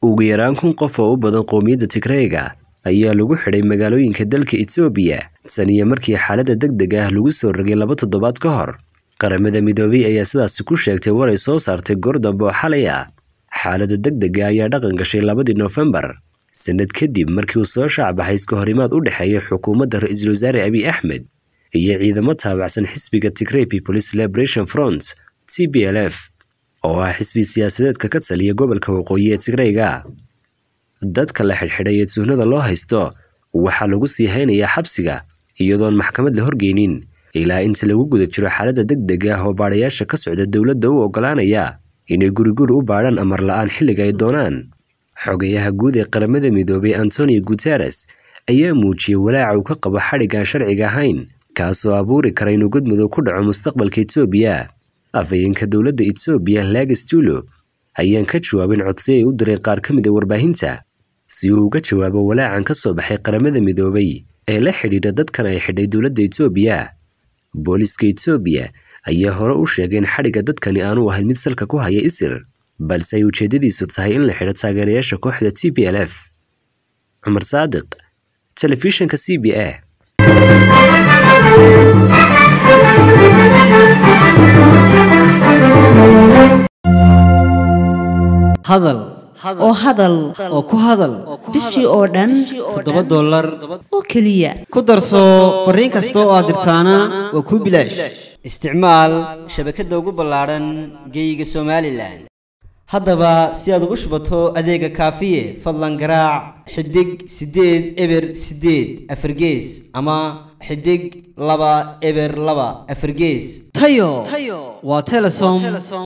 ugu yaraan kun qof oo u badan qowmiyadda Tigreega ayaa lagu xidhay magaalooyinka dalka Itoobiya tan iyo markii xaaladda degdega ah lagu soo rogay laba toddobaad ka hor. Qaramada Midoobay ayaa sidaasi ku sheegtay war ay soo saartay goor dambe oo xalay ah. Xaaladda degdega ayaa dhaqan gashay labadii Noofembar, sanad kadib markii uu soo shaacbaxay iska horimaad u dhexeeya xukuumadda Ra'iisul Wasaare Abiy Ahmed iyo ciidamo taabacsan xisbiga Tigray People's Liberation Front TPLF oo ah xisbi siyaasadeedka ka taliya gobolka waqooyi ee Tigrayga. Dadka la xidhxidhay ee tuhnada loo haysto waxaa lagu sii haynayaa xabsiga iyadoon maxkamad la horgeynin ilaa inta lagu guda jiro xaaladda degdega ah oo baadhayaasha ka socda dowladda u oggolaanaya inay guriguri u baadhaan amar la'aan xilliga ay doonaan. Xogayaha guud ee qaramada midoobay Antonio Guterres ayaa muujiyey walaaca uu ka qabo xadhigga aan sharciga ahayn kaasoo abuuri kara inuu godmadow ku dhaco mustaqbalka Itoobiya. Afhayeenka dowladda Itoobiya Lagas Tulo ayaan ka jawaabin codsi ay u diray qaar ka mid a warbaahinta si uu uga jawaabo walaacan ka soo baxay qaramada midoobay ee la xidhiidha dadkan ay xidhay dowladda Itoobiya. Booliska Itoobiya ayaa hore u sheegay in xadhigga dadkani aanu ahayn mid salka ku haya isir balse ay ujeedadiisu tahay in la xidho taageerayaasha kooxda TPLF. Cumar Saadiq, Telefishinka CBA. hadal oo hadal oo ku hadal bishii oo dhan toddoba dollar oo keliya ku darso fariin kasta oo aad dirtaana waa kuu bilaash isticmaal shabakadda ugu ballaadhan geeyiga somalilan haddaba si aad ugu shubato adeega kaafiye fadlan garaac xidig siddeed eber siddeed afargees ama xidig laba eber laba afargees tayo waa telesom